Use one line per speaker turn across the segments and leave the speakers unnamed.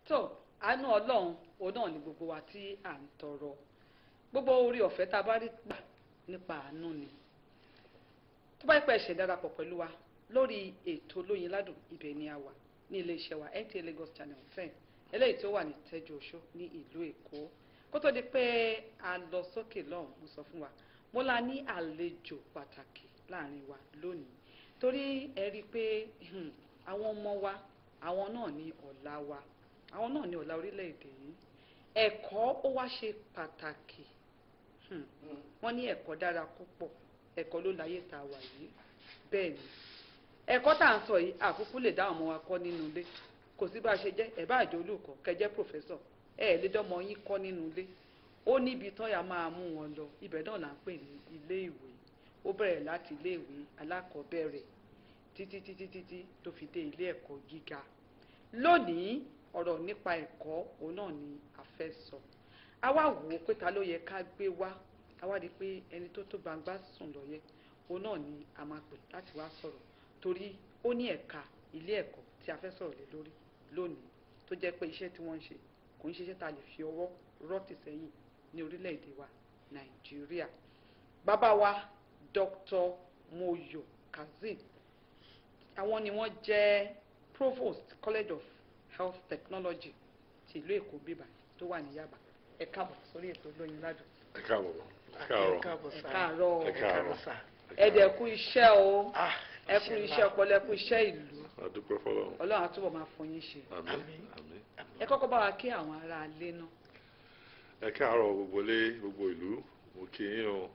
tó àánú ọlọ́run òun náà ni gbogbo wa tí à ń tọrọ gbogbo orí ọ̀fẹ́ tá a bá rí gbà nípa àánú ni tó bá pẹ́ ṣe darapọ̀ pẹ̀lú wa lórí ètò olóyin ládùn ibẹ̀ ni a wà ní iléeṣẹ́ wa NTA Lagos Channel ten eléyìí tó wà ní tẹ́jú oṣó ní ìlú Èkó kó tó di pé a lọ sókè lọ́hùn mo sọ fún wa mo la ní àlejò pàtàkì láàrin wa lónìí torí ẹ rí i pé hmm, àwọn ọmọ wa àwọn náà ní ọ̀la wa àwọn náà ní ọ̀la orílẹ̀-èdè yìí ẹ̀kọ́ ó wá ṣe pàtàkì Hmm. wọ́n ní ẹ̀kọ́ dára púpọ̀ ẹ̀kọ́ ló láyé tá a wà yìí bẹ́ẹ̀ ni ẹ̀kọ́ tá à ń sọ yìí àkúkú lè dá ọmọ wa kọ́ nínú ilé kò sí bá a ṣe jẹ́ ẹ̀ bá àjọ olùkọ́ kẹjẹ́ pòfẹ́sọ̀ ẹ̀ ẹ̀ lé dọ́mọ yín kọ́ nínú ilé ó níbi tán ya máa mú wọn lọ ibẹ̀ náà là ń pè ní ilé ìwé ó bẹ̀rẹ̀ láti ilé ìwé alákọ̀ọ́bẹ̀rẹ̀ títí títí títí tó fi dé ilé ẹ̀kọ́ gíga lónìí ọ̀rọ̀ nípa ẹ̀kọ́ òun náà ni a fẹ́ sọ a wá wò ó pé ta ló yẹ ká gbé wá a wá di pé ẹni tó tó gbangba sùn lọ́yẹ òun náà ni a máa pè láti wá sọ̀rọ̀ torí ó ní ẹ̀ka ilé ẹ̀kọ́ tí a fẹ́ sọ̀rọ̀ lé lórí lónìí tó jẹ́ pé iṣẹ́ tí wọ́n ń ṣe kò ń ṣiṣẹ́ tá a lè fi ọwọ́ rọ́ọ̀tì sẹ́yìn ní orílẹ̀-èdè wa nàìjíríà bàbá wa Dr. Moyo Kazeem àwọn ni wọ́n jẹ́ provost college of health technology ti ìlú èkó bíbá tó wà ní yaba ẹ káàbọ̀ sórí ètò olóyin ládùn
ẹ káàbọ̀ ẹ káàárọ̀
ẹ káàárọ̀
ẹ káàárọ̀
ẹ dẹ̀ kú iṣẹ́ o
Ah,
ẹ kú iṣẹ́ ọpọlọ ẹ kú iṣẹ́ ìlú
adúpẹ́ fọlọ́run
ọlọ́run á túbọ̀ máa fún yín ṣe
àmín
Àmín.
àmín
ẹ kọ́kọ́ bá wa kí àwọn ará ilé náà
ẹ káàárọ̀ gbogbo ilé gbogbo ìlú mo kí yín o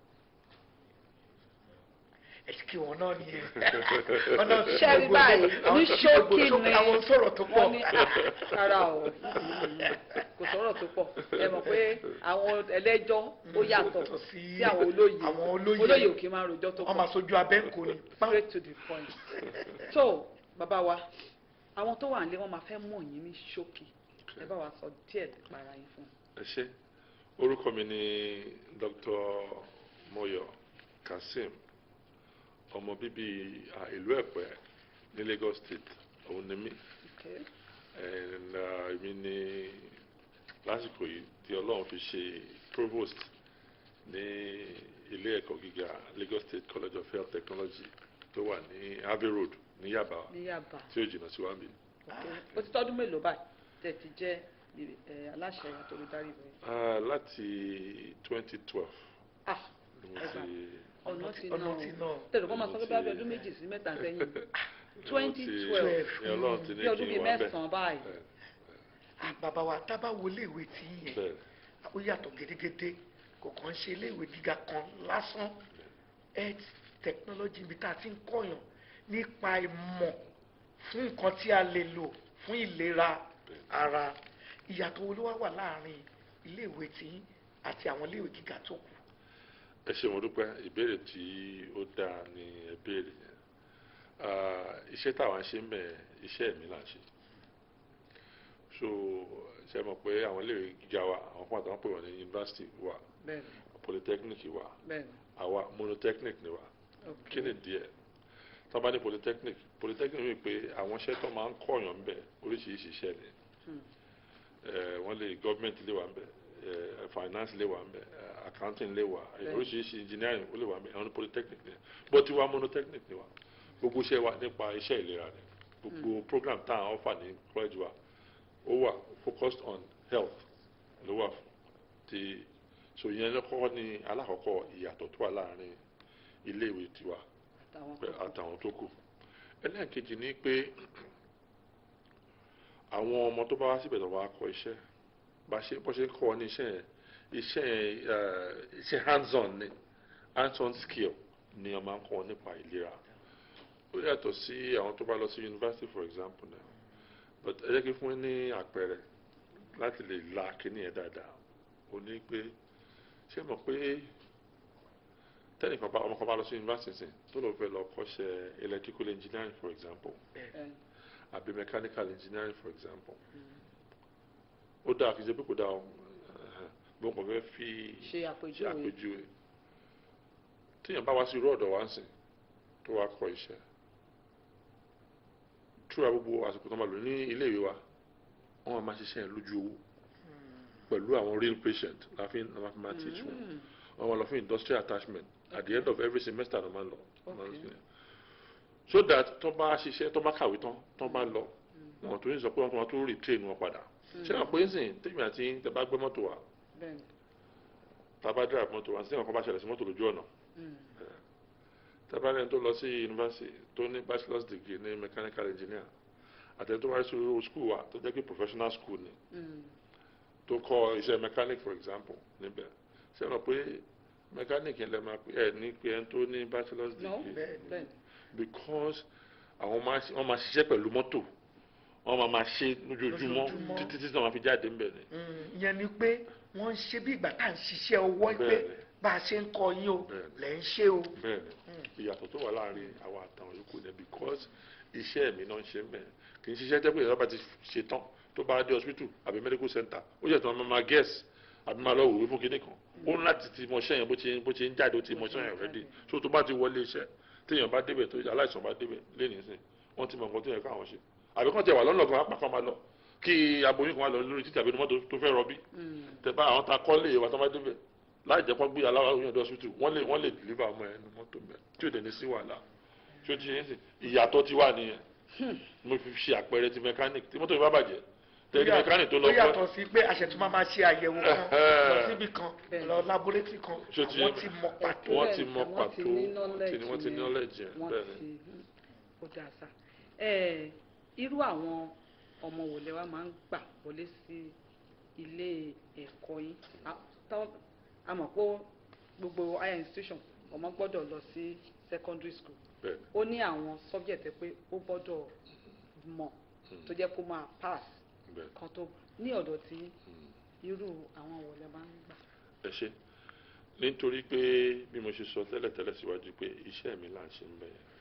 ẹ kí wọn náà nìyẹn ọ̀nà
Ṣé rí báyìí, ní ṣókí ni-
àwọn sọ̀rọ̀ tó pọ̀
wọ́n ní ara o kò sọ̀rọ̀ tó pọ̀ ẹ mọ̀ pé àwọn ẹlẹ́jọ́ ó yàtọ̀
Yàtọ̀ sí
sí àwọn olóyè
àwọn olóyè.
olóyè ò kì í máa rojọ́ tó
wọ́n máa
pọ̀
sojú abẹ́ ń kó ni
straight to the point so bàbá wa àwọn tó wà nílé wọn máa fẹ́ mọ̀ yín ní ṣókí ẹ bá wa sọ díẹ̀ nípa ara yín fún un.
ẹ ṣé orúkọ mi ni Dr. Moyo Kazeem ọmọ bíbí ah, ìlú Ẹ̀pẹ́ ní Lagos State òun ni mí
Okay.
and ah, èmi ni lásìkò yìí tí Ọlọ́run fi ṣe provost ní ilé ẹ̀kọ́ gíga Lagos State College of Health Technology tó wà ní Abbey Road ní Yaba
ní Yaba
tí ó jìnnà sí wa mi.
okay. ó ti tọ́dún mélòó báyìí tẹ̀ ti jẹ́ ẹ, aláṣẹ àtòlùdarí rẹ̀.
Ah, láti 2012
ah
ni mo
ẹ gbà
ti
ọ̀nà ti
ọ̀nà
náà
ti náà
tẹ̀lé kọ́ máa sọ pé bí
Ọ̀nà ti-
abẹ́ ọdún méjì sí mẹ́ta sẹ́yìn
ni mo ti-
2012
ni Ọlọ́run ti ní
bí ọdún
kí
bíi
n wá bẹ̀.
mẹ́sàn-án báyìí
Bẹ́ẹ̀,
Ah, bàbá wa tá a bá wo iléèwé tí yẹn
bẹ́ẹ̀.
ó yàtọ̀ gédégédé kò kàn ń ṣe iléèwé gíga kan lásán health technology ibi tá a ti ń kọ́yàn nípa ìmọ̀ fún nǹkan tí a lè lò fún ìlera ara ìyàtọ̀ wo ló wá wà láàrin iléèwé tí yín àti àwọn iléèwé gíga tó kù.
ẹ ṣé mo dúpẹ́ ìbéèrè tí ó dáa ni ẹ béèrè yẹn Ah, iṣẹ́ táwa ń ṣe ń bẹ̀ iṣẹ́ mi là ń ṣe so ṣe mọ̀ pé àwọn iléèwé gíga wa àwọn fún àtàwọn pè wọ́n ní yunifásitì wa
bẹ́ẹ̀
polytechnic wa
bẹ́ẹ̀ ni
àwa monotechnic ni wa
ok
kí ni díẹ̀ tó bá ní polytechnic polytechnic mi pé àwọn iṣẹ́ tó máa ń kọ̀yàn ń bẹ̀ oríṣiríṣi iṣẹ́ ni
Hmm.
Eh, wọ́n lè government lè wà ń bẹ̀ eh, finance lè wà ń bẹ̀ eh, accounting lè wà eh,
Bẹ́ẹ̀.
oríṣiríṣi engineering ó lè wà ń bẹ̀ àwọn ní polytechnic ni bó ti wá monotechnic ni wa gbogbo iṣẹ́ wa nípa iṣẹ́ ìlera ni gbogbo program tá à ń offer ní college wa ó wà focused on health ló wà fún ti so yẹn lọ́kọ́ ni alákọ̀ọ́kọ́ ìyàtọ̀ tó wà láàrin iléèwé tiwa
àtàwọn
pẹ-
tó kù.
àtàwọn tó kù ẹlẹ́ẹ̀kejì ni pé àwọn ọmọ tó bá wá síbẹ̀ tó bá kọ́ iṣẹ́ bá ṣe bó ṣe ń kọ́ ọ ní iṣẹ́ yẹn iṣẹ́ yẹn eh, iṣẹ́ hands on ni hands on skill ni wọ́n máa ń kọ́ ọ nípa ìlera ó yàtọ̀ sí àwọn tó bá lọ sí university for example náà but ẹ jẹ́ kí fún yín ní àpẹẹrẹ láti lè la kíní yẹn dáadáa ó ní pé ṣé mọ̀ pé tẹ́nìkan bá ọmọ kan bá lọ sí university sìn tó lọ fẹ́ lọ kọ́ṣẹ́ electrical engineering for example
Ẹ,
àbí mechanical engineering for example ó dáa kì í ṣe pé kò dáa o gbọ́n kò fẹ́ fi
ṣe
ṣe
àpèjúwe
àpèjúwe tíyẹn bá wá sí irú ọ̀dọ̀ wa ń sìn tó wá kọ́ iṣẹ́ túra gbogbo àsìkò tó máa lò ní ilé ìwé wa wọ́n máa ṣiṣẹ́ yẹn lójú owó pẹ̀lú àwọn real patient la fi la fi máa teach wọn
Mm.
wọ́n máa lọ fún industrial attachment at the end of every semester ló máa ń lọ
Okay.
so that tó bá ṣiṣẹ́ tó bá kàwé tán tó bá lọ wọn tó ń sọ pé wọn tó máa tó retrain wọn padà ṣé àwọn pé ń sìn tèmi àti tẹ bá gbé mọ́tò wa
bẹ́ẹ̀ni
tá a bá drive mọ́tò wa sí ọkọ̀ bá ṣẹlẹ̀ sí mọ́tò lójú ọ̀nà
Mm.
tábàlẹ̀ tó lọ sí yunifásitì tó ní bachelor's degree ní mechanical engineer àtẹ̀tẹ̀ tó wáyé sí school wa tó jẹ́ pé professional school ni
Mm.
tó kọ́ iṣẹ́ mechanic for example níbẹ̀ ṣé wọn pé mechanic yẹn lè máa pè ẹ ní pé ẹni tó ní bachelor's
no
degree
Bẹ́ẹ̀ni.
bẹ́ẹ̀ni
because àwọn máa ṣe- wọ́n máa ṣiṣẹ́ pẹ̀lú mọ́tò wọ́n máa máa ṣe lójoojúmọ́
Lójoojúmọ́.
títí tí wọ́n máa fi jáde ńbẹ̀ ni.
Mm, ìyẹn ni pé wọ́n ń ṣe bí ìgbà tá à ń ṣiṣẹ́ ọwọ́ pé
Bẹ́ẹ̀ni.
bá a ṣe ń kọ yín o
Bẹ́ẹ̀ni.
lẹ̀ ń ṣe o.
bẹ́ẹ̀ni ìyàtọ̀ tó wà láàrin àwọn àtàwọn yòókù ni because iṣẹ́ mi náà ń ṣe mẹ́ẹ̀ kì í ṣiṣẹ́ jẹ́ pé ìjọba ti ṣe tán tó bá dé hospital àbí medical center ó yẹ tí wọ́n máa guess àbí máa lọ wòwe fún kinní kan ó ní láti ti mọṣẹ́ yẹn bó ti bó ti ń jáde ó ti mọṣẹ́ yẹn ready so tó bá ti wọlé iṣẹ́ téèyàn bá débẹ̀ tó aláìsàn bá débẹ̀ lẹ́nìí sìn wọ́n ti mọ nǹkan tó yẹ káwọn ṣe àbí kàn tiẹ̀ wà lọ́nà kan apá kan máa lọ kí aboyún kan wà lọ lórí títí àbí mọ́tò tó fẹ́ rọbí
Mm.
tẹ̀bá àwọn ta kọ́ lè wà tó bá débẹ̀ láì jẹ́ pọ́n gbé aláwọ̀ oyún ọdọ hospital wọ́n lè wọ́n lè deliver ọmọ ẹ̀ ní mọ́tò mẹ́ tí ò dẹ̀ ní sí wàhálà tí ó ti yẹn sìn ìyàtọ̀ ti wà nìyẹn mo fi ṣe àpẹẹrẹ ti mechanic tí mọ́tò yìí bá bàjẹ́ tẹ̀lé mechanic tó lọ
ó
pẹ́
yàtọ̀ sí pé àṣẹtún máa máa ṣe àyẹ̀wò kan lọ síbi kan
Bẹ́ẹ̀ni.
lọ laboratory kan
Ṣé ti-
àwọn ti mọ pàtó.
wọ́n
Bẹ́ẹ̀ni,
ti mọ
wọ́n
pàtó
ti ní knowledge
wọ́n ti- wọ́n ti ní
yẹn.
knowledge yẹn
wọ́n
bẹ́ẹ̀ ni.
ti ó dáa sá ẹ irú àwọn ọmọ wò lẹ wá máa ń gbà wọlé sí ilé ẹ̀kọ́ yín A- tán- a mọ̀ pé gbogbo higher institution ọmọ gbọ́dọ̀ lọ sí secondary school
bẹ́ẹ̀ ni.
ó ní àwọn subject pé ó gbọ́dọ̀ mọ̀ tó jẹ́ kó máa pass
bẹ́ẹ̀ ni.
kan tó ní ọ̀dọ̀ tí
Mm.
irú àwọn wò lẹ máa ń gbà.
ẹ ṣe nítorí pé bí mo ṣe sọ tẹ́lẹ̀tẹ́lẹ̀ síwájú pé iṣẹ́ mi là ń ṣe ń bẹ̀ yẹn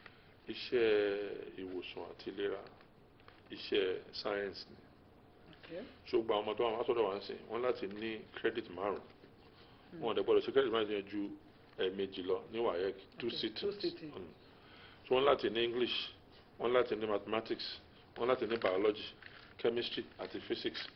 iṣẹ́ ìwòsàn àti ìlera iṣẹ́ science ni
Okay.
ṣùgbọ́n àwọn ọmọ tó wà wá sọ́dọ̀ wá ń sìn wọ́n láti ní credit márùn wọn ò dẹ̀ gbọ́dọ̀ ṣe credit márùn yẹn ju ẹ̀ẹ̀mejì lọ ní WAEC two
Okay,
sittings
two sittings.
Mm. so wọ́n láti ní English wọ́n láti ní mathematics wọ́n láti ní biology chemistry àti physics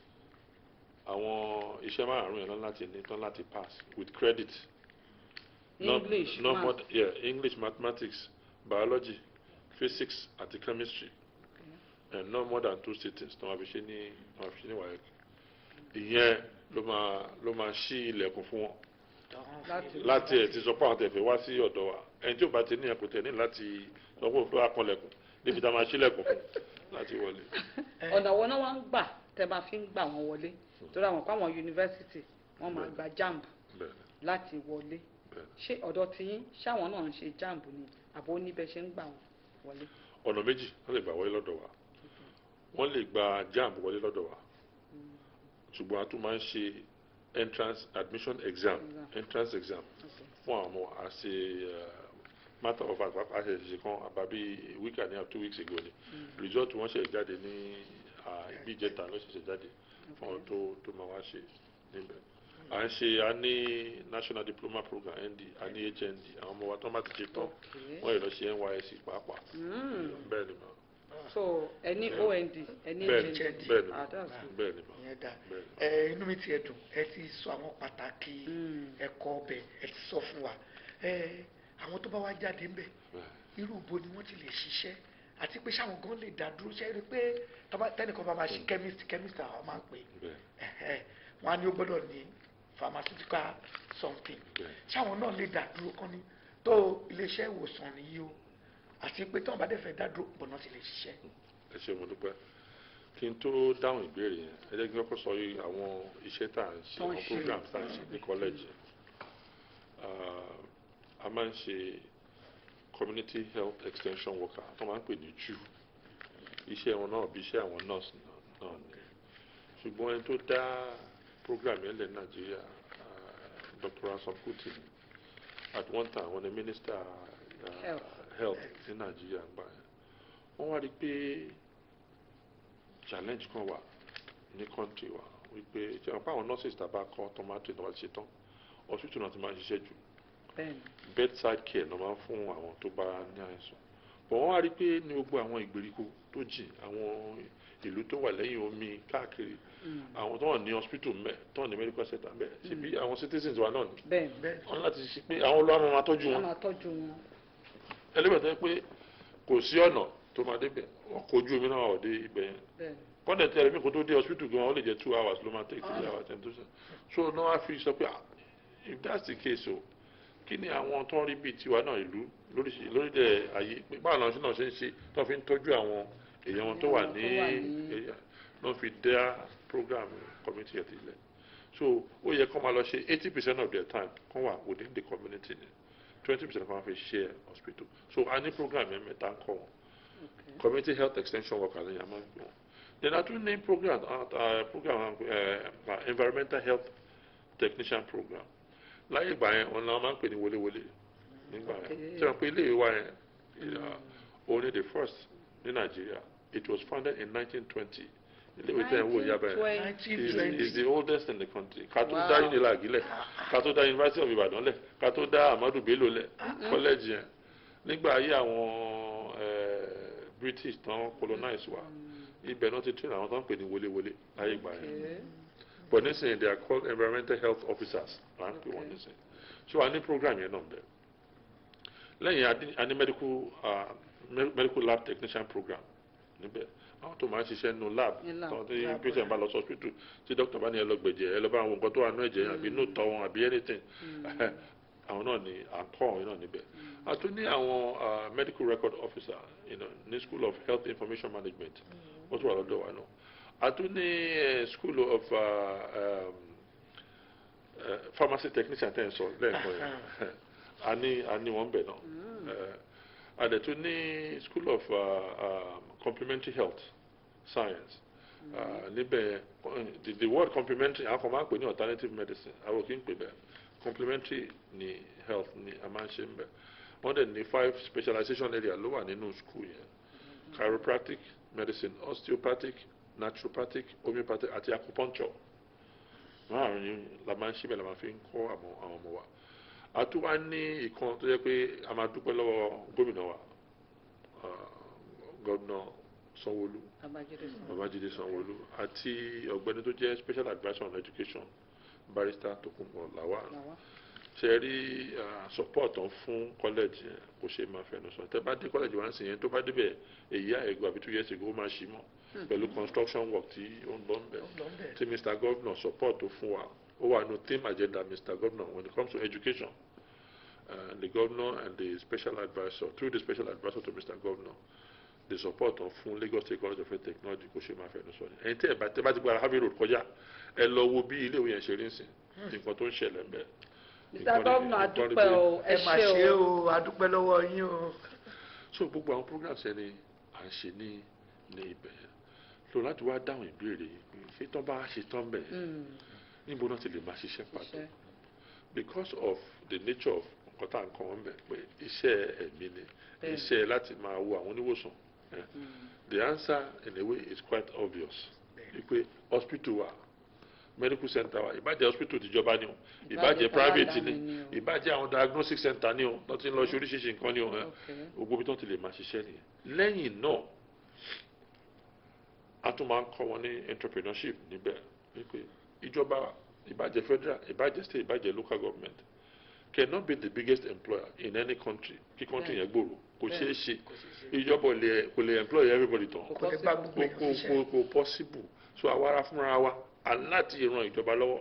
àwọn iṣẹ́ márùn yẹn lọ́n láti ní tán láti pass with credit No-
English
no
math.
more th- yeah, English mathematics biology physics àti chemistry and no more than two sittings tí wọ́n fi ṣe ní wọ́n fi ṣe ní WAEC ìyẹn ló máa ló máa ṣí ilẹ̀kùn fún wọn
láti
láti ẹ̀ ti sọ pé àwọn tẹ̀fẹ̀ wá sí ọ̀dọ̀ wa ẹni tí ò bá ti ní ẹ̀kọ́ tẹ̀ ní láti sọ pé òun fẹ́ wá kanlẹ̀kùn níbi tá a máa ṣílẹ̀kùn fún láti wọlé.
ọ̀nà wo náà wá ń gbà tẹ́ bá fi ń gbà wọ́n wọlé torí àwọn kó àwọn yunifásitì wọ́n máa
Bẹ́ẹ̀ni.
gba jamb
bẹ́ẹ̀ni
láti wọlé
bẹ́ẹ̀ni.
ṣé ọ̀dọ̀ tiyín ṣáwọn náà ń ṣe jamb ni àbó níbẹ̀ ṣe ń gbà wọ́n wọlé.
ọ̀nà méjì wọ́n lè gbà wọlé lọ́dọ̀ wa wọ́n lè gba jamb wọlé lọ́dọ̀ wa ṣùgbọ́n a tún máa ń ṣe entrance admission exam
Exam.
entrance exam
Okay.
fún àwọn ọmọ àṣe matter of fact pàápàá ṣe ṣe kan àbábí week and a half two weeks ago ni result wọn ṣe jáde ní ah, ibi ìjẹta ló ṣẹ̀ṣẹ̀ jáde fún àwọn tó tó máa wá ṣe níbẹ̀ à ń ṣe a ní national diploma program nd a ní hnd àwọn ọmọ wa tó bá ti ṣe tán
Okay.
wọ́n yìí lọ ṣe nysc pàápàá
Mm.
bẹ́ẹ̀ ni mà
so ẹni
Yeah.
ond ẹni
bẹ́ẹ̀ ni
HND.
bẹ́ẹ̀ ni
Ah,
mà
that's good.
bẹ́ẹ̀ ni mà
ìyẹn dá
bẹ́ẹ̀ ni.
ẹ inú mi ti ẹ dùn ẹ ti sọ àwọn pàtàkì
Mm.
ẹ̀kọ́ ọbẹ̀ ẹ ti sọ fún wa ẹ àwọn tó bá wá jáde ńbẹ
bẹ́ẹ̀
irú ibo ni wọ́n ti lè ṣiṣẹ́ àti pé sáwọn gan lè dá dúró ṣe é rí i pé tọ́ba- tẹ́nìkan bá máa ṣe chemist chemist àwọn máa ń pè
bẹ́ẹ̀
é wọ́n á ní ó gbọ́dọ̀ ní pharmaceutical something
bẹ́ẹ̀
sáwọn náà lè dá dúró kán ní tó iléeṣẹ́ ìwòsàn nìyí o àti pé tí wọ́n bá dẹ̀ fẹ́ dá dúró gbọ́dọ̀ ti lè ṣiṣẹ́.
ẹ ṣe mo dúpẹ́ kí n tó dáhùn ìbéèrè yẹn ẹ jẹ́ kí n kọ́kọ́ sọ yìí àwọn iṣẹ́ tá à ń ṣe
Tó ń
àwọn
ṣe.
programs tá à ń ṣe ní kọ́lẹ́jì Ah, a máa ń ṣe community health extension worker tó máa ń pè ní jù iṣẹ́ wọn náà bí iṣẹ́ àwọn nurse náà- náà ni ṣùgbọ́n ẹni tó dá program yẹn lẹ̀ ní Nàìjíríà ah, Dr. Anson Kuti ni. at one time wọn ni minister ah,
Health.
health ní Nàìjíríà gbà yẹn wọ́n wá rí i pé challenge kan wà ní country wa wípé ṣe àwọn nurses tàbá kọ́ tomato ìnáwó ti ṣe tán hospital náà ti máa ń ṣiṣẹ́ jù
bẹ́ẹ̀ni
bedside care náà máa ń fún àwọn tó bá ní àìsàn bọ̀ wọ́n wá rí i pé ní gbogbo àwọn ìgbèríko tó jìn àwọn ìlú tó wà lẹ́yìn omi káàkiri àwọn tó wà ní hospital mẹ́ tó wà ní medical center mẹ́ ṣebí àwọn citizens wa náà ni
bẹ́ẹ̀
bẹ́ẹ̀
wọ́n láti ṣe pé àwọn olóòrùn máa tọ́jú
wọ́n
wọn
máa tọ́jú wọn.
ẹlẹ́bẹ̀ẹ́ tó yẹ pé kò sí ọ̀nà tó máa débẹ̀ ọkọ̀ ojú omi náà wà dé ibẹ̀ yẹn
bẹ́ẹ̀
kọ́ndẹ̀ tí ẹlẹ́mìí kò tó dé hospital gan ó lè jẹ́ two hours ló máa take three hours ten to seven so náà wá fi sọ pé ah, if that's the case o kí ni àwọn tó ń rí bíi tiwa náà ìlú lóríṣi- lórílẹ̀ ayé pé báwo làwọn ṣe náà ṣe ń ṣe tó fi ń tọ́jú àwọn èèyàn wọn tó wà
Àwọn
ní
tó wà ní-
area náà fi dá program community health ilẹ̀ so ó yẹ kó máa lọ ṣe eighty percent of their time kó wà within the community ni twenty percent kó máa fi share hospital so a ní program yẹn mẹ́ta ń kọ́ wọn
okay.
community health extension workers ní yàrá gbé wọn then a tún ní program uh, uh, program uh, uh, environmental health technician program láyé ìgbà yẹn wọn náà máa ń pè ní wọléwọlé nígbà yẹn
Okay.
tí wọn pe ilé ìwà yẹn uh, only the first ní Nigeria it was founded in 1920 ilé ìwé tẹ̀ ń wò yaba yẹn
1920.
is,
1920
is the oldest in the country ká tó
Wow.
dá unilag lẹ̀ ká tó dá University of Ibadan lẹ̀ ká tó dá Amadu Bello lẹ̀ college yẹn nígbà ayé àwọn eh, British tán colonize wa ibẹ̀ náà ti train àwọn tó ń pè ní wọléwọlé láyé ìgbà yẹn
Okay.
but nísìnyí they are called environmental health officers là ń pè wọ́n
Okay.
nísìnyí so a ní program yẹn náà bẹ̀ lẹ́yìn a ní- a ní medical uh, me- medical lab technician program níbẹ̀ àwọn tó máa ń ṣiṣẹ́ nínú lab
Ní lab.
tọ́wọ́n tí
Lab,
patient bá lọ sí hospital tí doctor bá ní ẹ lọ gbẹ̀jẹ̀ ẹ lọ bá àwọn nǹkan tó wà nínú ẹ̀jẹ̀ yẹn àbí inú tọ́ wọn àbí anything àwọn náà ni à ń kọ́ àwọn náà níbẹ̀ a tún ní àwọn uh, medical record officer you know, ní school of health information management wọ́n tún wà lọ́dọ̀ wa náà a tún ní eh, school of uh, um, uh, pharmacy technician tẹ́ ẹ̀ sọ lẹ́ẹ̀kan yẹn a ní a ní wọ́n bẹ̀ náà Eh, a dẹ̀ tún ní school of uh, um, complementary health science uh, níbẹ̀ eh, the, the word complementary àwọn kan máa ń pè ní alternative medicine àwọn kì í pè bẹ́ẹ̀ complementary ní health ní a máa ń ṣe ń bẹ̀ wọ́n dẹ̀ ní five specialization area ló wà nínú school yẹn chiropractic medicine osteopathic naturopathic homeopathic àti acupuncture márùn ni la máa ń ṣe bẹ́ẹ̀ la máa fi ń kọ́ àwọn àwọn ọmọ wa a tún wá ní ìkan tó yẹ pé a máa dúpẹ́ lọ́wọ́ gómìnà wa ah, gómìnà Sanwó-Olú
Babájídé sọ.
Babájídé Sanwó-Olú àti ọ̀gbẹ́ni tó jẹ́ special adviser on education barrister Tokunbo Lawal
Làwa.
ṣe rí ah, support ọ̀hún fún college yẹn kò ṣe máa fẹnu sọ tẹ bá dé college wa ń sìn yẹn tó bá débẹ̀ èyí àìgò àbí two years ago ó máa ṣí mọ́ pẹ̀lú construction work tí ó ń lọ ń bẹ̀
lọ bẹ́ẹ̀.
tí Mr Governor support tó fún wa ó wà nù theme agenda Mr Governor when it comes to education uh, the governor and the special adviser through the special adviser to Mr Governor the support of fún Lagos State College of Health Technology kò ṣe máa fẹnu sọ ni ẹ̀yin tẹ́ ẹ̀ bá tẹ́ bá ti gba Harvey Road kọjá ẹ lọ wo bí ilé ìwé yẹn ṣe rí ń sìn nǹkan tó ń ṣẹlẹ̀ ń bẹ̀.
Mr. Governor adúpẹ́ o ẹ
ẹ mà
ṣé
ṣe
o.
o adúpẹ́ lọ́wọ́ yín o.
so gbogbo àwọn programs ẹni à ń ṣe ní ní ibẹ̀ yẹn so láti wá dáhùn ìbéèrè yìí pé ṣé tán bá ṣe tán bẹ̀ yẹn
Mm,
níbo náà ti lè máa ṣiṣẹ́ pàtó
iṣẹ́.
because of the nature of nǹkan tá à ń kọ́ wọn bẹ̀ pé iṣẹ́ ẹ̀mí ni
Bẹ́ẹ̀ni.
iṣẹ́ láti máa wo àwọn oníwòsàn eh.
Mm,
the answer in a way is quite obvious wípé hospital wa medical center wa ìbàjẹ́ hospital tìjọba ni o ìbàjẹ́
Ìbàjẹ́
private
aládàáni
ni
ni o.
ìbàjẹ́ àwọn diagnostic center ni o tó ti ń lọ ṣe oríṣiríṣi nǹkan ni o eh
okay.
gbogbo ibi tó ti lè máa ṣiṣẹ́ nìyẹn lẹ́yìn náà a tún máa ń kọ́ wọn ní entrepreneurship níbẹ̀ wípé ìjọba ìbàjẹ́ federal ìbàjẹ́ state ìbàjẹ́ local government cannot be the biggest employer in any country kí country
Bẹ́ẹ̀.
yẹn gbòòrò kò
Bẹ́ẹ̀.
ṣeé ṣe
Kò sì ṣe.
ìjọba ò lè kò lè employ everybody tán
Kò
kò lè bá gbogbo
kò
èèyàn
kò
ṣiṣẹ́.
kò kò possible so àwa ara fúnra wa a láti ran ìjọba lọ́wọ́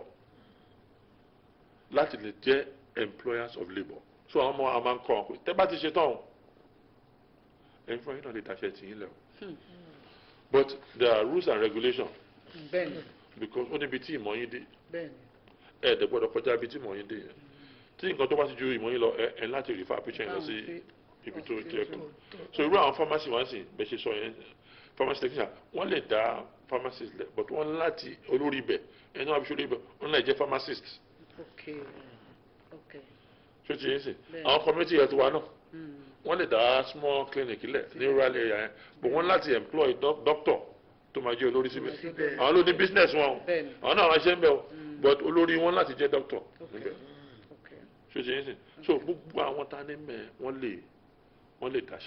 láti lè jẹ́ employers of labour so àwọn ọmọ àwọn máa ń kọ́ wọn pé tẹ́ bá ti ṣe tán o ẹ̀yin fún ẹ̀yin náà lè dáṣẹ́ tì yín lẹ̀ o
Hmm.
but there are rules and regulations
bẹ́ẹ̀ni
because ó níbi tí ìmọ̀ yín dé
bẹ́ẹ̀ni
ẹ̀ dẹ̀ gbọ́dọ̀ kọjá ibi tí ìmọ̀ yín dé yẹn tí nǹkan tó bá ti ju ìmọ̀ yín lọ ẹ ẹ láti rí fáà píṣẹ́ yẹn lọ sí ibi tó jẹ́ kù so irú àwọn pharmacy wá sí bẹ́ẹ̀ ṣe sọ yẹn pharmacy technician wọ́n lè dá pharmacist lẹ̀ but wọ́n láti olórí ibẹ̀ ẹni wọ́n á fi ṣe olórí ibẹ̀ wọ́n lè jẹ́ pharmacist
ok ok
ṣé ti yẹn sìn
Bẹ́ẹ̀.
àwọn community health wa náà
Mm,
wọ́n lè dá small clinic lẹ̀ ní rural area yẹn but wọ́n láti employ doc- doctor tó máa jẹ́ olórí síbẹ̀
Síbẹ̀.
àwọn ló ní business wọn o
bẹ́ẹ̀ni
àwọn náà wọ́n ṣe ń bẹ̀ o
Mm.
but olórí wọn láti jẹ́ doctor
ok
níbẹ̀
ok
ṣé ti yẹn sìn so gbogbo àwọn tá a ní mẹ́ wọ́n lè wọ́n lè dáṣẹ́ lẹ̀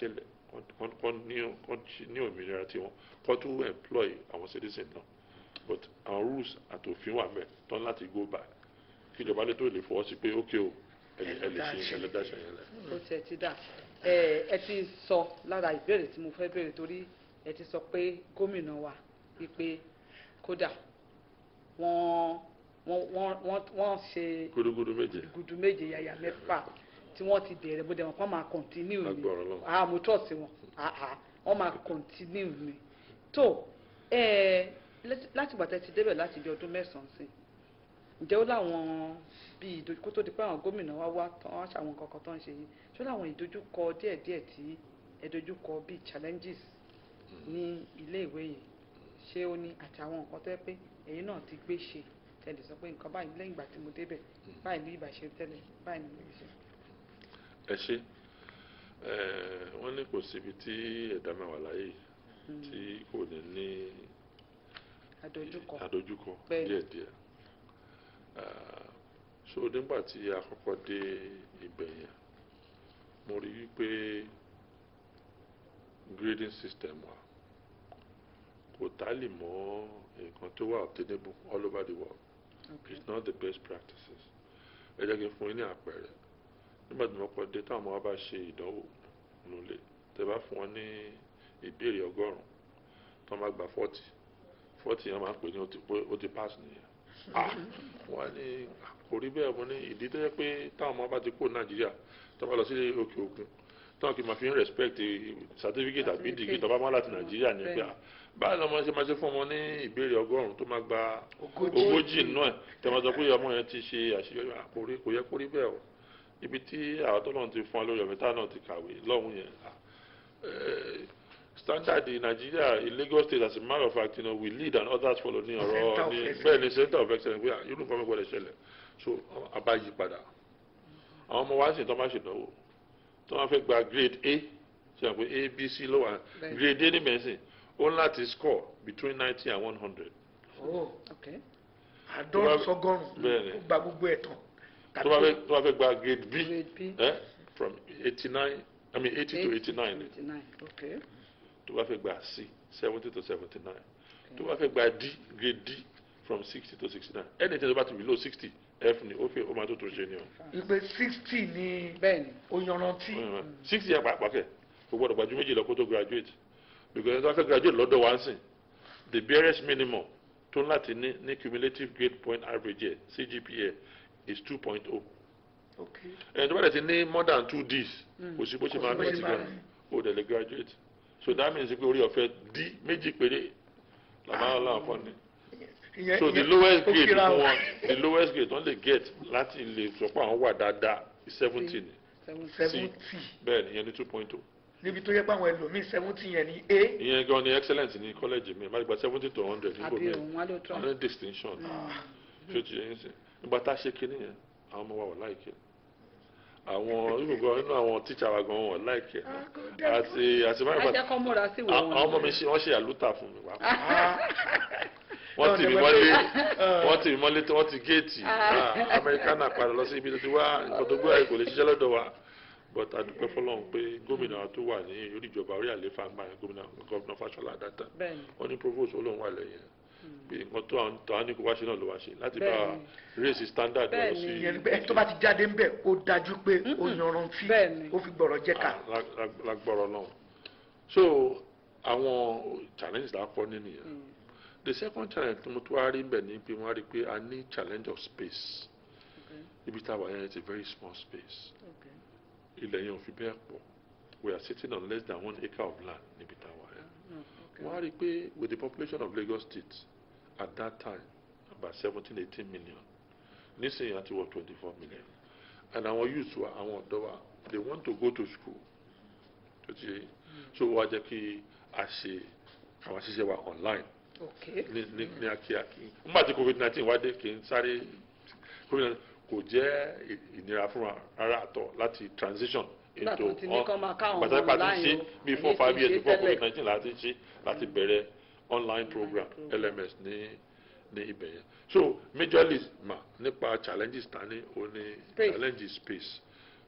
kán- kán ní- kán ṣe ní òmìnira tiwọn kán tún employ àwọn citizen náà but àwọn rules àtòfin wà mẹ́ tán láti go by kíjọba lè tó lè fọwọ́ sí pé ok o ẹ lè ẹ lè ṣe ẹ lè dáṣẹ yẹn lẹ.
ó tiẹ̀ ti dà ẹ ẹ ti sọ lára ìbéèrè tí mo fẹ́ béèrè torí ẹ ti sọ pé gómìnà wa wípé kódà wọ́n wọ́n wọ́n wọ́n wọ́n ṣe
gudugudu méje
gudu méje yàyà mẹ́fà tí wọ́n ti bẹ̀rẹ̀ bó dẹ̀ wọ́n kàn máa kọ̀ntínú ni
Lágbára Ọlọ́run.
ah mo trust wọn ah ah wọ́n máa kọ̀ntínú ni tó ẹ láti gbàtẹ́ ti débẹ̀ láti bí ọdún mẹ́sàn-án sí ǹjẹ́ ó láwọn bíi ìdojúkọ tó di pé àwọn gómìnà wa wá tán wá ṣàwọn nǹkan kan tó ń ṣe yìí ṣó láwọn ìdojúkọ díẹ̀díẹ̀ tí ẹ dojúkọ bíi challenges ní ilé ìwé yìí ṣé ó ní àti àwọn nǹkan tó yẹ pé ẹ̀yin náà ti gbé ṣe tẹ̀lé sọ pé nǹkan báyìí lẹ́yìn ìgbà tí mo débẹ̀ báyìí ní ìbàṣẹ tẹ́lẹ̀ báyìí ní ìbàṣẹ.
ẹ ṣe ẹ wọ́n ní kò síbi tí ẹ̀dá máa wà láyé tí kò ní ní
àdojúkọ
àdojúkọ
Bẹ́ẹ̀ni.
díẹ̀díẹ̀ Ah, so nígbà tí a kọ́kọ́ dé ibẹ̀ yẹn mo rí wípé grading system wa kò tálì mọ́ nǹkan tó wà obtainable all over the world
Okay.
it's not the best practices ẹ jẹ́ kí n fún yín ní àpẹẹrẹ nígbà tí mo kọ́ dé táwọn ọmọ wa bá ṣe ìdánwò nulẹ̀ tẹ́ bá fún wọn ní ìbéèrè ọgọ́rùn-ún tó máa gba forty forty yẹn máa ń pè ní ó ti- pé ó ti pass nìyẹn ah wọ́n ní kò rí bẹ́ẹ̀ mo ní ìdí tó yẹ pé táwọn ọmọ bá ti kó nàìjíríà tó bá lọ sí òkè òkun táwọn kì í máa fi ń respect certificate àbí degree tó bá máa láti nàìjíríà ní pé ah báyìí lọ́mọ ṣe máa ṣe fún ọmọ ní ìbéèrè ọgọ́rùn-ún tó máa gba
Ogójì.
ogójì nínú ẹ̀ tẹ́ máa sọ pé ọmọ yẹn ti ṣe àṣeyọrí àkórí kò yẹ kó rí bẹ́ẹ̀ o ibi tí àwọn tó lọ́n ti fún wa lórí ọ̀mẹ́ta náà ti kàwé lọ́hùn yẹn ah, eh, standard in Nigeria in Lagos state as a matter of fact you know, we lead and others follow ní
Center
ọ̀rọ̀
of
ní
excellence.
bẹ́ẹ̀ ni center of excellence wíwá irú nǹkan mẹ́kọ̀ọ́ lè ṣẹlẹ̀ so abá yí padà àwọn ọmọ wa sì tó máa ṣèdánwò tó máa fẹ́ gba grade A ṣe àpò A B C ló wà
Bẹ́ẹ̀.
grade A ní mẹ́sìn ó ń láti score between ninety and one hundred
Oh,
Okay.
àádọ́rùn
bá-
sọ́gọ́rùn
bẹ́ẹ̀ni.
ó gba gbogbo ẹ̀ tán.
tó bá fẹ́ tó bá fẹ́ gba grade B
Grade B.
eh, from eighty nine I mean eighty to eighty nine
eighty nine okay.
tó bá fẹ́ gba C seventy to seventy nine tó bá fẹ́ gba D grade D from sixty to sixty nine anything tó bá ti below sixty F ni ó fẹ́ ó máa tó tó ṣe ni o
wípé sixty ni
bẹ́ẹ̀ni
ó yanrantí.
sixty yẹn pàápàá kẹ̀ kò gbọ́dọ̀ gbajú méjì lọ kó tó graduate because ẹni tó bá fẹ́ graduate lọ́dọ̀ wa ń sìn the barest minimum tó ń láti ní ní cumulative grade point average yẹ CGPA is two point oh
Okay.
ẹni tó bá dẹ̀ ti ní more than two Ds kò sí bó ṣe
Kò
máa
sí bó
ní
ṣe
ti
máa
gan
ní.
ó dẹ̀ lè graduate so that means pé orí ọ̀fẹ́ D méjì péré làbá làwọn fọ́ ni
ìyẹn
so the
ìyẹn-
lowest
ó
grade
kíra
fún
o.
wọn the lowest grade wọ́n lè get láti lè sọ pé àwọn wà dáadáa seventeen
seventy
seventy
bẹ́ẹ̀ ni ìyẹn ní two point oh
níbi tó yẹ pé àwọn ẹlòmíín seventy yẹn ní A.
ìyẹn gan ni excellence ní college mi máa gba seventy to hundred nígbò
àbí
mi
òun wá ló tọ́
àwọn ní distinction tí ó ti yẹn sìn nígbà tá a ṣe kinní yẹn àwọn ọmọ wa wọ̀ láìkẹ́ àwọn ìgbòho nínú àwọn tíṣà wa gan wọ̀ láìkẹ́ àti àti báyìí
ẹ jẹ́ kó múra sí ìwé
àwọn
wọn
ọmọ mi ṣe wọ́n ṣe àlùtà fún mi wá
Ah,
wọ́n ti mi
Náà
mọ́lé
ni wọ́n-
wọ́n ti mi mọ́lé tí wọ́n ti géètì Ah, amẹ́ríkánà padà lọ sí ibi tó ti wá nǹkan tó gbé àyè kò lè ṣiṣẹ́ lọ́dọ̀ wa but adúpẹ́ fọlọ́run pé gómìnà wa tó wà ní orí ìjọba orí àlééfà ń gbà yẹn gómìnà gọ́vnà Fáṣọlá dáadáa
bẹ́ẹ̀ni
wọ́n ní provost olóhùn wà lẹ́yìn pé nǹkan tó àwọn tó àwọn ní kó wá ṣe náà ló wá ṣe láti bá
Bẹ́ẹ̀ni.
raise standard lọ
Bẹ́ẹ̀ni.
sí
ìyẹn ni pé ẹni tó bá ti jáde ń bẹ̀ ó dájú pé ó yanrantí
Bẹ́ẹ̀ni.
ó fi gbọ̀rọ̀ jẹ́ ká.
Ah, lag- lag- lágbọ́rọ̀ náà so àwọn challenges la kọ́ nínú yẹn the second challenge tí mo tún wá rí bẹ̀ ni pé wọ́n á rí i pé a ní challenge of space ibi tá a wà yẹn it's a very small space
okay
ilẹ̀ yẹn ò fi bẹ́ẹ̀ pọ̀ we are sitting on less than one acre of land níbi tá a wà yẹn
no okay
wọ́n á rí i pé with the population of Lagos State at that time about seventeen eighteen million nísìnyí àti wọ twenty four million and our youth wa àwọn ọ̀dọ́ wa they want to go to school tó ti yé yín. so wọ́n á jẹ́ kí a ṣe àwọn àṣìṣe wa online
okay
ní ní ní akíyakí nígbà tí covid nineteen wá dé kì í sáré covid nineteen kò jẹ́ ì- ìnira fún wa rárá àtọ̀ láti transition
Nígbà
into
tó ti ní kán máa káwọn
gbàtà
ọmọ
pàtó
online
ṣe
o,
bí
ẹ̀yin
four
ti
five
ṣe
years before
tẹ́lẹ̀.
covid nineteen láti ṣe láti bẹ̀rẹ̀ online program
program.
LMS ní ní ibẹ̀ yẹn so majorly ma nípa challenges ta ní o ní
Space.
challenges space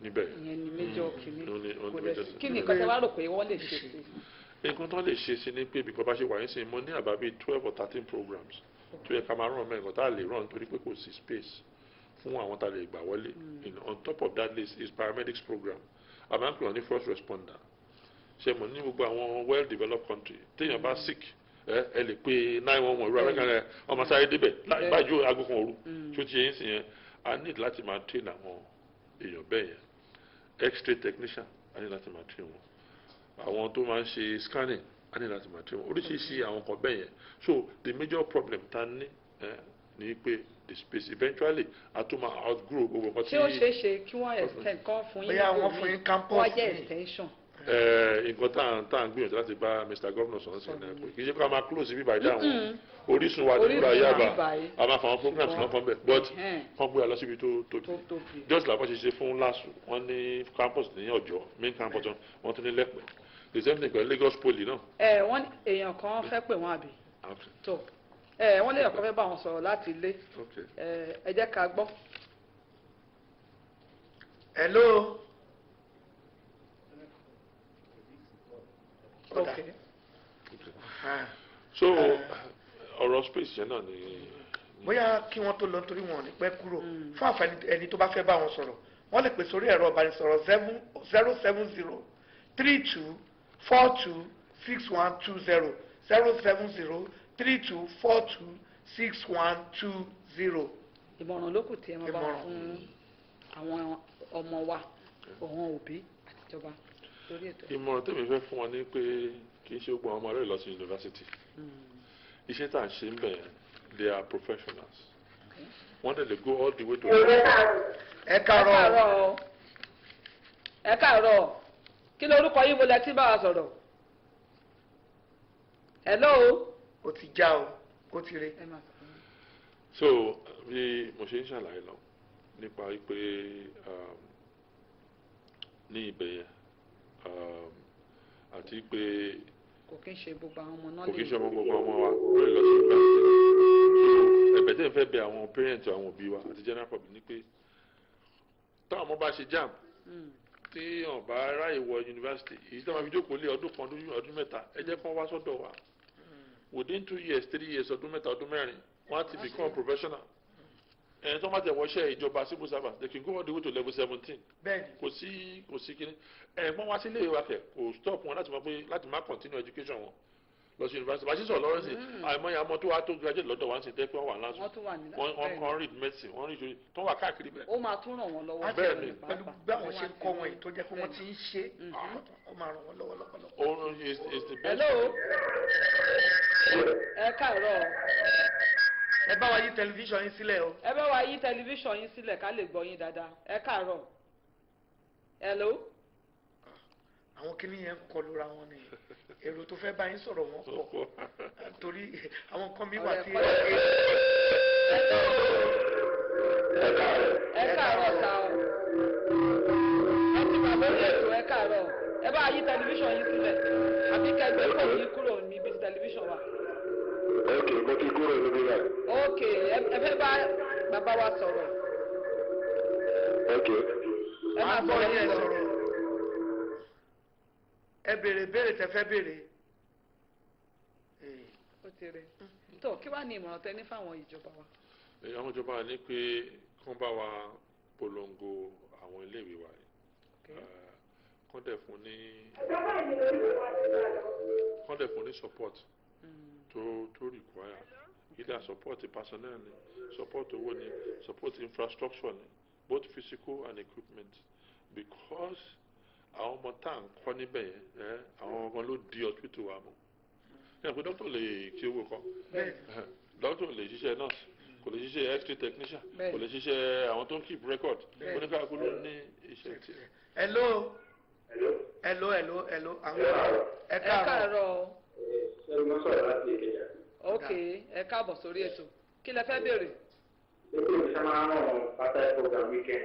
níbẹ̀
ìyẹn ni méjọ kìíní
ó ní- ó ní
kò dẹ̀
major
sí
sí.
kí ni nǹkan tẹ́ wá rò pé wọ́n lè ṣe sí
nǹkan tó lè ṣe sí ni pé bí bàbá ṣe wà yín sí mo ní àbá bíi twelve or thirteen programs tó yẹ ká máa ràn mẹ́rin kan tá a lè ràn torí pé kò sí space fún àwọn tá a lè gbà wọlé In- on top of that list is paramedics program a máa ń pè wọ́n ní first responder ṣe mo ní gbogbo àwọn well developed country téèyàn bá sick ẹ ẹ lè pe nine one one irú amẹ́ríkà rẹ ọmọ sáré débẹ̀ láì
Bẹ́ẹ̀.
bájú aago kan òru tó ti yẹn sí yẹn a need láti máa train àwọn èèyàn bẹ́ẹ̀ yẹn x-ray technician a need láti máa train wọn àwọn tó máa ń ṣe scanning a ní láti máa train wọn oríṣiríṣi àwọn kan bẹ́ẹ̀ yẹn so the major problem ta ní ẹ ní pé the space eventually a tún máa outgrow gbogbo nǹkan
ṣé ó ṣeé ṣe kí wọ́n extend kọ́ fún yín
Bóyá
níbò
wọ́n fún
míì,
yín campus
wọ́n jẹ́
míì.
extension
ẹ nǹkan tá à ń tá à ń gbìyànjú láti bá Mr Governor sọ̀rọ̀ sí ẹ̀ pé kì í ṣe ká máa close bíbá ìdá àwọn orísun wa nígbà
Orísun
yaba
wa níbàyí.
a máa fa àwọn programs náà fún bẹ́ẹ̀ but
Ẹ̀hẹ́n.
wọ́n gbé wa lọ síbi tó tóbi
tó tóbi.
just like wọ́n ṣe ṣe fún LASU wọ́n ní campus ní Ọ̀jọ́ main campus wọn, wọ́n tún ní Lẹ́pẹ́ the same thing pẹ̀lú Lagos Poly náà.
ẹ wọ́n ní èèyàn kan fẹ́ pè wọ́n àbí tó ẹ wọ́n léèyàn kan fẹ́ bá wọn sọ̀rọ̀ láti ilé
Okay.
ẹ ẹ jẹ́ ká gbọ́.
hello.
ok
Ah,
so ọ̀rọ̀ space yẹn náà ni
bóyá kí wọ́n tó lọ nítorí wọn ò ní pẹ́ kúrò fún àǹfààní ẹni tó bá fẹ́ bá wọn sọ̀rọ̀ wọ́n lè pè sórí ẹ̀rọ ìbánisọ̀rọ̀ zero seven zero three two four two six one two zero zero seven zero three two four two six one two zero.
ìmọ̀ràn ló kù tí ẹ máa bá wọn
Ìmọ̀ràn.
fún àwọn ọmọ wa àwọn òbí àtijọba lórí ètò ẹ̀.
ìmọ̀ràn tèmi fẹ́ fún wọn ni pé kì í ṣe gbogbo àwọn ọmọ rẹ̀ lọ sí yunifásitì iṣẹ́ tá à ń ṣe ń bẹ̀ they are professionals wọ́n dẹ̀ lè go all the way to
ẹ
ẹ
káàárọ̀
káàárọ̀ o. ẹ káàárọ̀ o. kí ló orúkọ yín bolẹ tí bá wa sọ̀rọ̀ hello.
ó ti já o ó ti re.
ẹ máa sọ fún mi.
so bí mo ṣe ń ṣàlàyé lọ nípa pé um, ní ibẹ̀ yẹn um, àti pé
kò kí ń ṣe gbogbo àwọn ọmọ náà
kò kí ń
lè
ṣe ọmọ gbogbo ọmọ wa lórí lọ sí yunifásitì so ẹ̀bẹ̀ tẹ́ ń fẹ́ bẹ àwọn parents àwọn òbí wa àti general public ni pé táwọn ọmọ bá ṣe jam
Mm.
tí wọn bá ráyè wọ yunifásitì èyí tí wọn fi jókòó lé ọdún kan ọdún- ọdún mẹ́ta ẹ jẹ́ kí wọ́n wá sọ́dọ̀ wa within two years three years ọdún mẹ́ta ọdún mẹ́rin wọ́n á ti become professional ẹni tó má tẹ̀ wọ́ṣẹ́ ìjọba civil servant they can go all the way to level seventeen
bẹ́ẹ̀ni
kò sí kò sí kíní ẹ̀gbọ́n wá sílé ìwà kẹ̀ kò stop wọn láti mọ pé láti má continue education wọn lọ sí yunifásitì bá a ṣe sọ lọ́rọ́ sí àìmọye àmọ́ tó wá tó graduate lọ́dọ̀ wá ń sìn tẹ́ pé wọ́n wà lánṣọ
wọ́n tún wà ní
wọ́n wọ́n
bẹ́ẹ̀
kàn read medicine wọ́n read ìṣòro tó wà káàkiri bẹ́ẹ̀.
ó máa tún ràn wọ́n lọ́wọ́.
Wọ́n
bẹ́ẹ̀ ni.
pẹ̀lú bí àwọn ṣe ń kọ́ wọn yìí tó jẹ́ pé wọ́n ti ń ṣe ó máa ràn wọ́n lọ́wọ́ lọ́pọ̀lọpọ̀.
Oorun is is the best.
hello. ẹ káàárọ̀ o.
ẹ bá wa yí tẹlifíṣàn yín sílẹ̀ o.
ẹ bá wa yí tẹlifíṣàn yín sílẹ̀ ká lè gbọ́ yín dáadáa ẹ káàárọ̀. hello.
àwọn kìíní yẹn ń kọlu ra wọn ni èrò tó fẹ́ bá yín sọ̀rọ̀ wọn pọ̀ torí àwọn nǹkan mi wà tí
Ọ̀rẹ́ ẹ káàárọ̀ ta o. ẹ ti wà lórí ètò ẹ káàárọ̀ ẹ bá yí tẹlifíṣàn yín sílẹ̀ àbí kẹgbẹ́ kò ní kúrò níbi tí tẹlifíṣàn wà.
ok mo ti kúrò níbí báyìí
ok ẹ ẹ fẹ́ bá bàbá wa sọ̀rọ̀
ok
ẹ máa
máa gbọ́
sọ̀rọ̀
yín ẹ
yín lọ.
sọ̀rọ̀ ẹ béèrè béèrè tẹ fẹ́ béèrè. Ee,
ó ti rẹ tó kí wàá ní ìmọ̀ràn tẹ ní fáwọn ìjọba wa.
Èyí àwọn ìjọba ní pé kán bá wa polongo àwọn iléèwé wa yìí
Okay.
Eh, kán dẹ̀ fún ní kán dẹ̀ fún ní support
Mm.
tó tó require either support personnel ni support owó ni support infrastructure ni both physical and equipment because àwọn ọmọ tá à ń kọ́ níbẹ̀ yẹn ẹ́ àwọn ọmọ ló di hospital wa mọ́ ẹ̀ pé doctor lè kí owó kan
bẹ́ẹ̀
doctor lè ṣiṣẹ́ nurse kò lè ṣiṣẹ́ x-ray technician
Bẹ́ẹ̀.
kò lè ṣiṣẹ́ àwọn tó ń keep record
Bẹ́ẹ̀.
oníkàkú ló ní iṣẹ́ tiẹ̀.
hello hello hello hello àwọn ẹ
ẹ
káàárọ̀
káàárọ̀ o.
ṣé mo sọ̀rọ̀ láti ìkẹyà
ok ẹ káàbọ̀ sórí ètò kí lẹ fẹ́ béèrè.
ṣé kí n ṣe máa ń rán pátá program weekend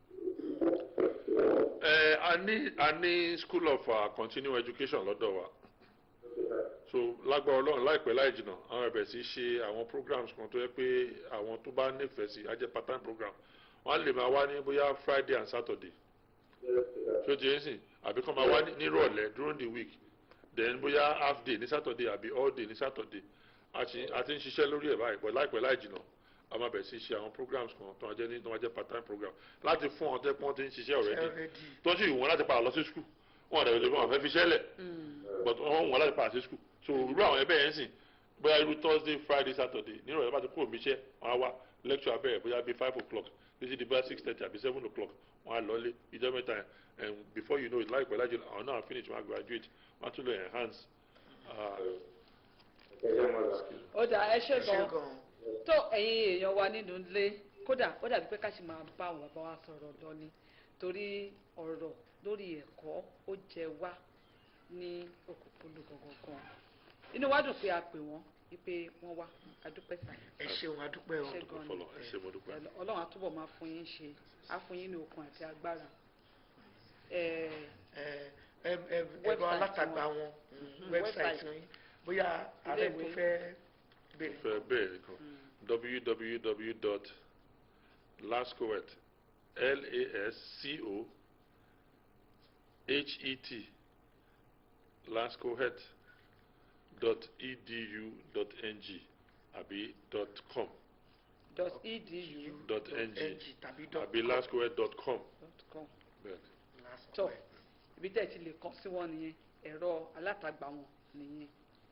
ẹ a ní a ní school of uh, continuing education lọ́dọ̀ wa so lágbára ọlọ́run láìpẹ́ láì jìnnà àwọn ẹ̀bẹ̀ sí ṣe àwọn programs kan tó yẹ pé àwọn tó bá nífẹ̀ẹ́ sí á jẹ́ part time program wọ́n á lè máa wá ní bóyá friday and saturday ṣó ti ń sìn àbí kọ́ máa wá ní- nírọ̀lẹ́ during the week then bóyá half day ní saturday àbí all day ní saturday a ti a ti ń ṣiṣẹ́ lórí ẹ̀ báyìí pẹ̀lú láìpẹ́ láì jìnnà a máa bẹ̀rẹ̀ sí ṣe àwọn programs kan tó máa jẹ́ ní tó máa jẹ́ part time program láti fún ọ tẹ́ pọ́n ti ń ṣiṣẹ́ already
already
tó sì wọ́n láti padà lọ sí school wọn àdàbẹ̀ lórí wọn fẹ́ fi ṣẹ́lẹ̀ but wọ́n wọ́n láti padà sí school so irú àwọn ẹbẹ̀ yẹn sìn bóyá irú thursday friday saturday nírọ̀lẹ́ bá ti kúrò níṣẹ́ wọn á wá lecture abẹ́rẹ́ bóyá bíi five o'clock títí di bóyá six thirty àbí seven o'clock wọn á lọlé ìjọ mẹ́ta and before you know it láìpẹ́ láìjọ àwọn náà finish wọn á graduate wọn á tún lọ enhance.
ó dà ẹ ṣe
ẹ ṣe
gan
gan
tó ẹ̀yin èèyàn wa nínú ilé kódà ó dàbí pé ká sì máa bá àwọn bàbá wa sọ̀rọ̀ lọ ni torí ọ̀rọ̀ lórí ẹ̀kọ́ ó jẹ wá ní òkùnkùn gangan inú wa dùn pé a pè wọ́n wípé wọ́n wá adúpẹ́ sáà
ẹ ṣeun adúpẹ́ o
ṣe
dúpẹ́
gan
fọlọ́ ẹ ṣé mo dúpẹ́.
ni ọlọ́run àtúbọ̀ máa fún yín ṣe á fún yín ní okun àti agbára Eh,
ẹ ẹ ẹ ẹ̀rọ
Website
alátagbà
wọn.
wọn
Mhm,
website
website.
yín bóyá ààrẹ tó
Ilé-ìwé.
fẹ́ bèrè
fẹ́ bẹ́ẹ̀ nìkan www.lascoet l a s c o h e t lascoet dot edu dot ng àbí dot com
dot edu
dot ng
tàbí dot
àbí
com.
lascoet dot com
dot com
bẹ́ẹ̀ ni.
Last
tó
word.
ibi tẹ́ ẹ ti lè kàn sí wọn nìyẹn ẹ̀rọ alátagbà wọn nìyẹn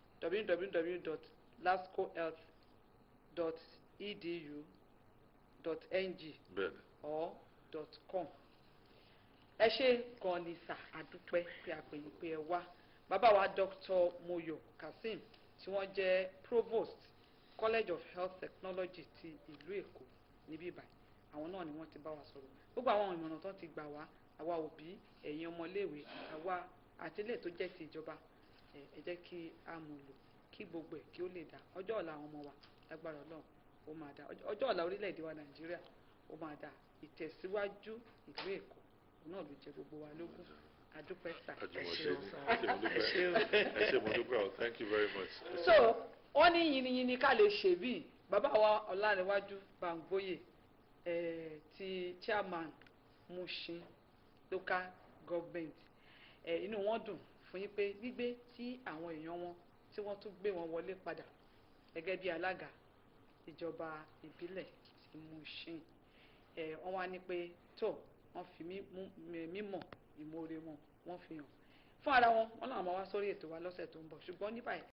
www.lascohealth.edu.ng
bẹ́ẹ̀ ni.
or dot com ẹ ṣe gan ni sà àdúpẹ́ pé a pè yín pé ẹ wá bàbá wa Dr. Moyo Kazeem tí wọ́n jẹ́ provost College of Health Technology ti ìlú Èkó níbí báyìí àwọn náà ni wọ́n ti bá wa sọ̀rọ̀ gbogbo àwọn ìmọ̀ràn tó ti gbà wá àwa òbí ẹ̀yin ọmọléèwé àwa àti ilé tó jẹ́ ti ìjọba ẹ ẹ jẹ́ kí a mú lò kí gbogbo ẹ̀ kí ó lè dá ọjọ́ ọ̀la àwọn ọmọ wa lágbára Ọlọ́run ó máa dá ọjọ́- ọjọ́ ọ̀la orílẹ̀-èdè wa Nàìjíríà ó máa dá ìtẹ̀síwájú ìlú Èkó náà ló jẹ gbogbo wa lógún adúpẹ́ sà.
àjùmọ̀ṣe
ṣeun
ni
sir.
ẹ ṣé mo dúpẹ́
Ẹ ṣeun.
ẹ ṣé mo dúpẹ́ o thank you very much. Ẹ ṣé.
so wọ́n ní yìnyínyìnyín ká lè ṣe bíi bàbá wa ọ̀làníwájú bàǹgbóyè eh, ti chairman Mushin local government eh, inú wọn dùn fún yín pé gbígbé tí àwọn èèyàn wọn tí wọ́n tún gbé wọn wọlé padà gẹ́gẹ́ bí alága ìjọba ìbílẹ̀ ti Mushin eh, wọ́n wá ní pé tó wọ́n fi mí- mú- mímọ̀ ìmoore wọn wọ́n fi hàn fún ara wọn wọ́n làwọn máa wá sórí ètò wa lọ́sẹ̀ tó ń bọ̀ ṣùgbọ́n ní báyìí